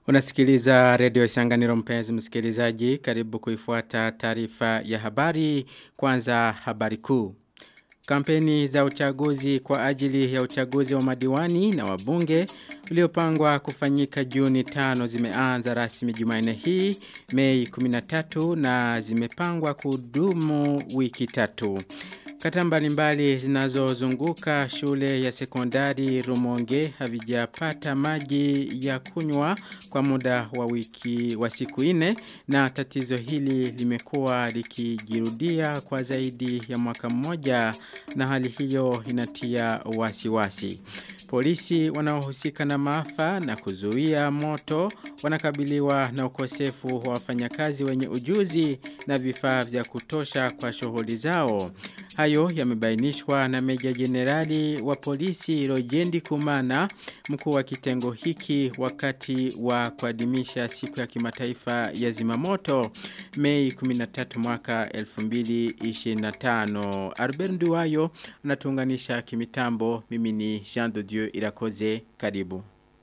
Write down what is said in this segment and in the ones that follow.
Unasikiliza redio Isanganiro mpenzi msikilizaji karibu kuifuata taarifa ya habari kwanza habari kuu. Kampeni za uchaguzi kwa ajili ya uchaguzi wa madiwani na wabunge uliopangwa kufanyika Juni 5 zimeanza rasmi Jumanne hii Mei 13 na zimepangwa kudumu wiki tatu. Kata mbalimbali zinazozunguka shule ya sekondari Rumonge havijapata maji ya kunywa kwa muda wa wiki wa siku ine na tatizo hili limekuwa likijirudia kwa zaidi ya mwaka mmoja na hali hiyo inatia wasiwasi. Wasi. Polisi wanaohusika na maafa na kuzuia moto wanakabiliwa na ukosefu wa wafanyakazi wenye ujuzi na vifaa vya kutosha kwa shughuli zao. Hayo yamebainishwa na Meja Jenerali wa polisi Rojendi Kumana mkuu wa kitengo hiki wakati wa kuadhimisha siku ya kimataifa ya zimamoto Mei 13 mwaka 2025. Albert Nduwayo anatuunganisha kimitambo mimi ni Jean de Dieu Irakoze karibu.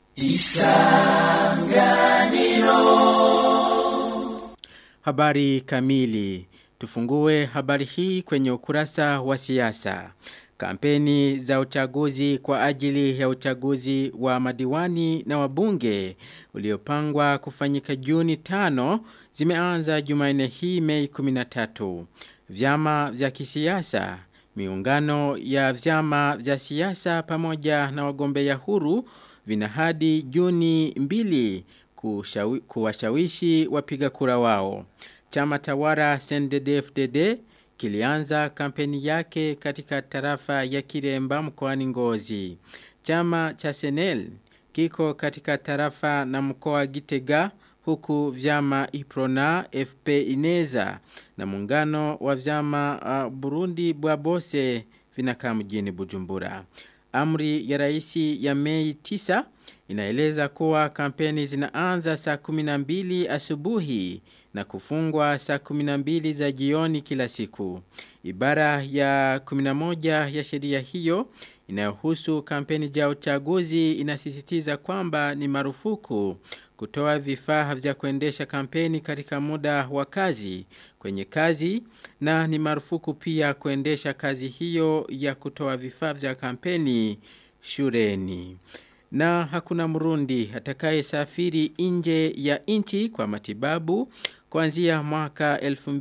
Isanganiro Habari kamili Tufungue habari hii kwenye ukurasa wa siasa. Kampeni za uchaguzi kwa ajili ya uchaguzi wa madiwani na wabunge uliopangwa kufanyika Juni 5 zimeanza Jumanne hii Mei 13. Vyama vya kisiasa, miungano ya vyama vya siasa pamoja na wagombea huru vina hadi Juni 2 kuwashawishi wapiga kura wao. Chama tawara CNDD-FDD kilianza kampeni yake katika tarafa ya Kiremba mkoani Ngozi. Chama cha Senel kiko katika tarafa na mkoa Gitega huku vyama Iprona, FP Ineza na muungano wa vyama uh, Burundi Bwabose vinakaa mjini Bujumbura. Amri ya raisi ya Mei 9 inaeleza kuwa kampeni zinaanza saa 12 asubuhi na kufungwa saa 12 za jioni kila siku. Ibara ya 11 ya sheria hiyo inayohusu kampeni za uchaguzi inasisitiza kwamba ni marufuku kutoa vifaa vya kuendesha kampeni katika muda wa kazi kwenye kazi na ni marufuku pia kuendesha kazi hiyo ya kutoa vifaa vya kampeni shuleni. Na hakuna mrundi atakaye safiri nje ya nchi kwa matibabu kuanzia mwaka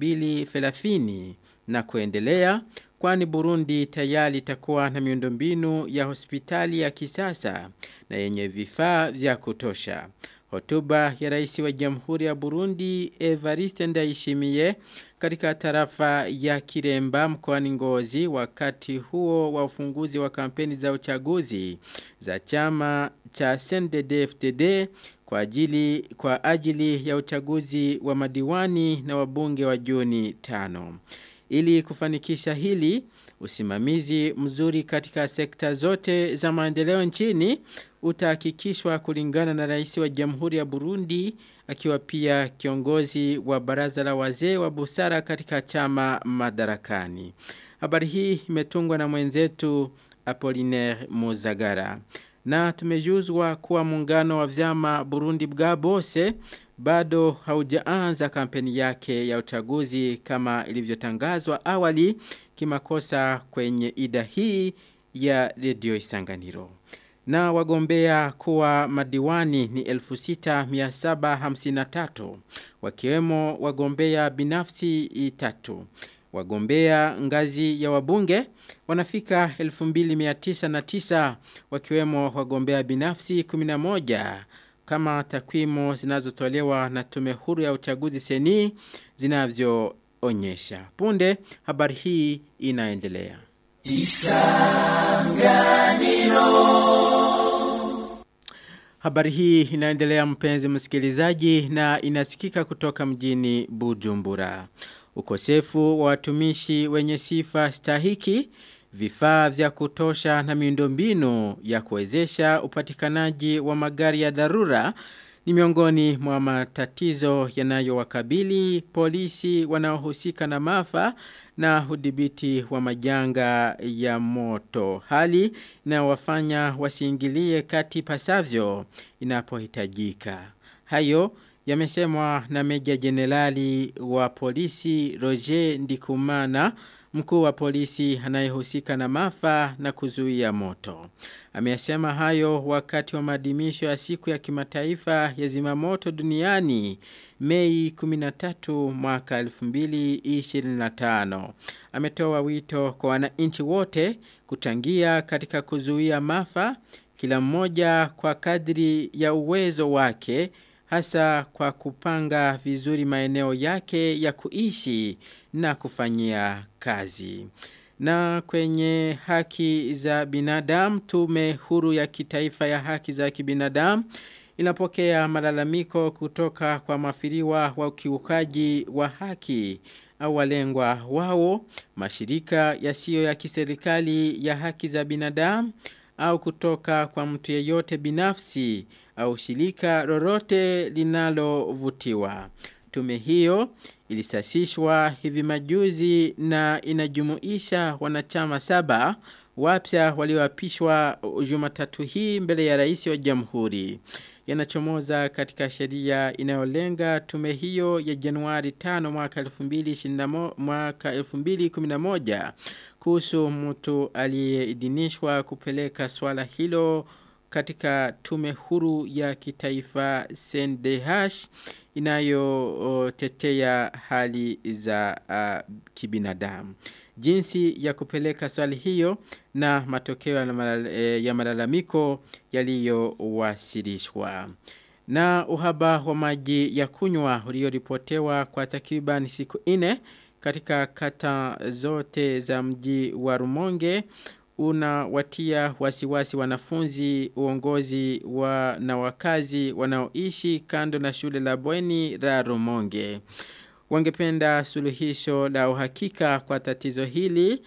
2030 na kuendelea kwani Burundi tayari itakuwa na miundombinu ya hospitali ya kisasa na yenye vifaa vya kutosha. Hotuba ya rais wa Jamhuri ya Burundi Evariste Ndayishimiye katika tarafa ya Kiremba mkoani Ngozi wakati huo wa ufunguzi wa kampeni za uchaguzi za chama cha CNDD-FDD kwa ajili kwa ajili ya uchaguzi wa madiwani na wabunge wa Juni 5. Ili kufanikisha hili, usimamizi mzuri katika sekta zote za maendeleo nchini utahakikishwa kulingana na rais wa Jamhuri ya Burundi akiwa pia kiongozi wa baraza la wazee wa busara katika chama madarakani. Habari hii imetungwa na mwenzetu Apollinaire Muzagara. Na tumejuzwa kuwa muungano wa vyama Burundi Bwabose bado haujaanza kampeni yake ya uchaguzi kama ilivyotangazwa awali kimakosa kwenye ida hii ya Radio Isanganiro. Na wagombea kuwa madiwani ni 6753 wakiwemo wagombea binafsi tatu. Wagombea ngazi ya wabunge wanafika 2909 wakiwemo wagombea binafsi 11 kama takwimu zinazotolewa na tume huru ya uchaguzi seni zinavyoonyesha. Punde habari hii inaendelea. Isanganiro Habari hii inaendelea mpenzi msikilizaji na inasikika kutoka mjini Bujumbura. Ukosefu wa watumishi wenye sifa stahiki vifaa vya kutosha na miundombinu ya kuwezesha upatikanaji wa magari ya dharura ni miongoni mwa matatizo yanayowakabili polisi wanaohusika na maafa na udhibiti wa majanga ya moto. Hali inayowafanya wasiingilie kati pasavyo inapohitajika. Hayo yamesemwa na Meja Jenerali wa polisi Roger Ndikumana, mkuu wa polisi anayehusika na mafa na kuzuia moto. Ameyasema hayo wakati wa maadhimisho ya siku ya kimataifa ya zimamoto duniani Mei 13 mwaka 2025. Ametoa wito kwa wananchi wote kuchangia katika kuzuia mafa kila mmoja kwa kadri ya uwezo wake hasa kwa kupanga vizuri maeneo yake ya kuishi na kufanyia kazi. Na kwenye haki za binadamu tume huru ya kitaifa ya haki za kibinadamu inapokea malalamiko kutoka kwa mafiriwa wa ukiukaji wa haki au walengwa wao mashirika yasiyo ya kiserikali ya haki za binadamu au kutoka kwa mtu yeyote binafsi au shirika lolote linalovutiwa. Tume hiyo ilisasishwa hivi majuzi na inajumuisha wanachama saba wapya walioapishwa Jumatatu hii mbele ya rais wa jamhuri. Yanachomoza katika sheria inayolenga tume hiyo ya Januari 5 mwaka 2021 mwaka 2011 kuhusu mtu aliyeidhinishwa kupeleka swala hilo katika tume huru ya kitaifa CNDH inayotetea hali za uh, kibinadamu. Jinsi ya kupeleka swali hiyo na matokeo ya malalamiko yaliyowasilishwa. Na uhaba wa maji ya kunywa ulioripotewa kwa takriban siku ine katika kata zote za mji wa Rumonge unawatia wasiwasi wanafunzi uongozi wa na wakazi wanaoishi kando na shule la bweni la Rumonge. Wangependa suluhisho la uhakika kwa tatizo hili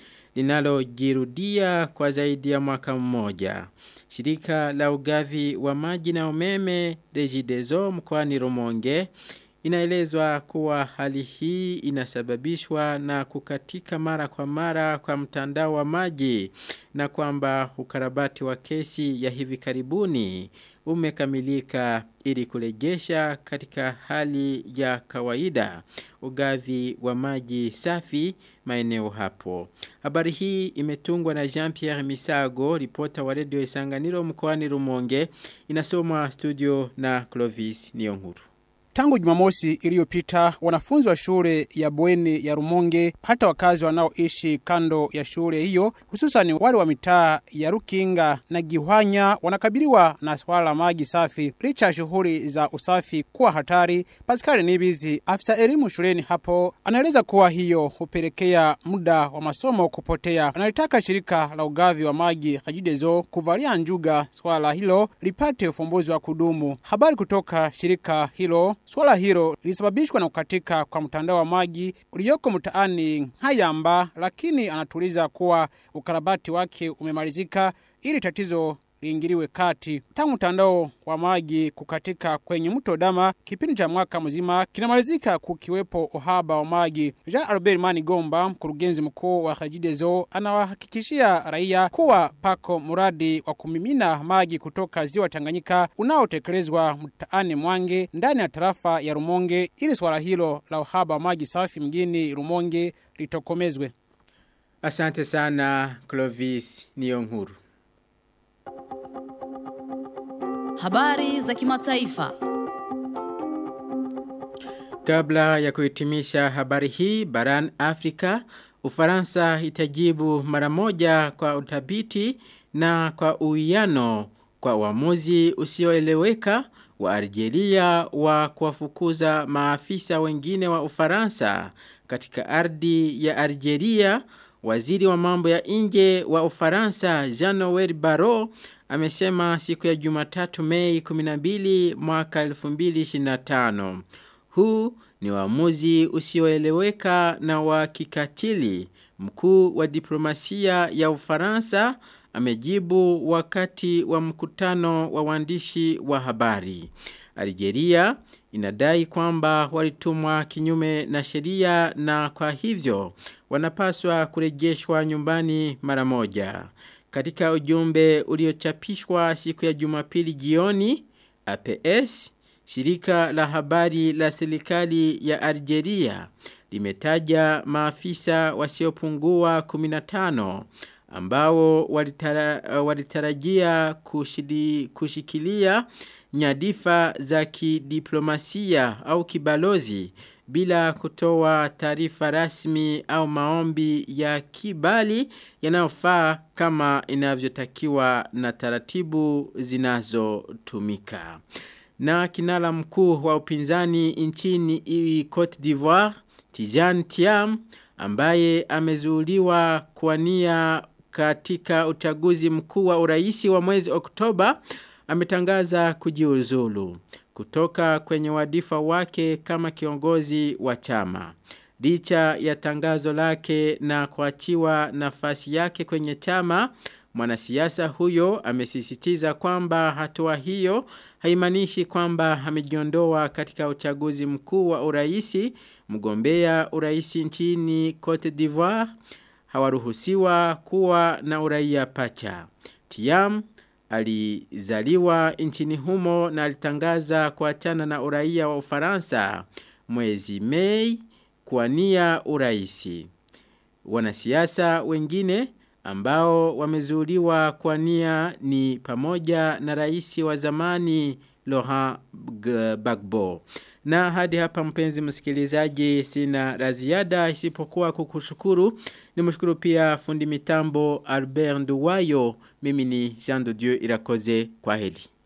linalojirudia kwa zaidi ya mwaka mmoja. Shirika la ugavi wa maji na umeme Regideso mkoani Rumonge Inaelezwa kuwa hali hii inasababishwa na kukatika mara kwa mara kwa mtandao wa maji na kwamba ukarabati wa kesi ya hivi karibuni umekamilika ili kurejesha katika hali ya kawaida ugavi wa maji safi maeneo hapo. Habari hii imetungwa na Jean-Pierre Misago, ripota wa redio Isanganiro mkoani Rumonge, inasomwa studio na Clovis Niyonkuru. Tangu Jumamosi iliyopita wanafunzi wa shule ya bweni ya Rumonge hata wakazi wanaoishi kando ya shule hiyo hususan wale wa mitaa ya Rukinga na Gihwanya wanakabiliwa na swala la maji safi licha ya shughuli za usafi kuwa hatari. Pascal Nibizi afisa elimu shuleni hapo anaeleza kuwa hiyo hupelekea muda wa masomo kupotea. Analitaka shirika la ugavi wa maji Kajidezo kuvalia njuga swala hilo lipate ufumbuzi wa kudumu. Habari kutoka shirika hilo Swala hilo lilisababishwa na kukatika kwa mtandao wa maji ulioko mtaani Hayamba, lakini anatuliza kuwa ukarabati wake umemalizika ili tatizo liingiliwe kati. Tangu mtandao wa maji kukatika kwenye mto Dama, kipindi cha mwaka mzima kinamalizika kukiwepo uhaba wa maji. Jean Albert Mani Gomba, mkurugenzi mkuu wa Kajidezo, anawahakikishia raia kuwa pako mradi wa kumimina maji kutoka ziwa Tanganyika unaotekelezwa mtaani Mwange ndani ya tarafa ya Rumonge ili swala hilo la uhaba wa maji safi mjini Rumonge litokomezwe. Asante sana Clovis Niyonkuru. Habari za kimataifa. Kabla ya kuhitimisha habari hii barani Afrika, Ufaransa itajibu mara moja kwa utabiti na kwa uwiano kwa uamuzi usioeleweka wa Algeria wa kuwafukuza maafisa wengine wa Ufaransa katika ardhi ya Algeria. Waziri wa mambo ya nje wa Ufaransa Jean-Noel Barrot amesema siku ya Jumatatu Mei 12 mwaka 2025. Huu ni uamuzi usioeleweka na wa kikatili. Mkuu wa diplomasia ya Ufaransa amejibu wakati wa mkutano wa waandishi wa habari. Algeria inadai kwamba walitumwa kinyume na sheria na kwa hivyo wanapaswa kurejeshwa nyumbani mara moja. Katika ujumbe uliochapishwa siku ya Jumapili jioni, APS, shirika la habari la serikali ya Algeria limetaja maafisa wasiopungua 15 ambao walitara, walitarajia kushidi, kushikilia nyadifa za kidiplomasia au kibalozi bila kutoa taarifa rasmi au maombi ya kibali yanayofaa kama inavyotakiwa na taratibu zinazotumika. Na kinala mkuu wa upinzani nchini Cote d'Ivoire, Tijan Tiam, ambaye amezuuliwa kuwania katika uchaguzi mkuu wa uraisi wa mwezi Oktoba, ametangaza kujiuzulu kutoka kwenye wadifa wake kama kiongozi wa chama. Licha ya tangazo lake na kuachiwa nafasi yake kwenye chama, mwanasiasa huyo amesisitiza kwamba hatua hiyo haimanishi kwamba amejiondoa katika uchaguzi mkuu wa uraisi, mgombea uraisi nchini Cote d'Ivoire hawaruhusiwa kuwa na uraia pacha. Tiam alizaliwa nchini humo na alitangaza kuachana na uraia wa Ufaransa mwezi Mei kuania uraisi. Wanasiasa wengine ambao wamezuliwa kuania ni pamoja na rais wa zamani Laurent Gbagbo. Na hadi hapa mpenzi msikilizaji sina la ziada isipokuwa kukushukuru. Nimshukuru pia fundi mitambo Albert Nduwayo. Mimi ni Jean de Dieu Irakoze kwa heli.